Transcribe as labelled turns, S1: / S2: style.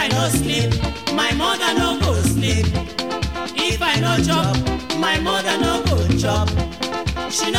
S1: i no sleep my mother no go sleep if i no chop my mother no go chop she no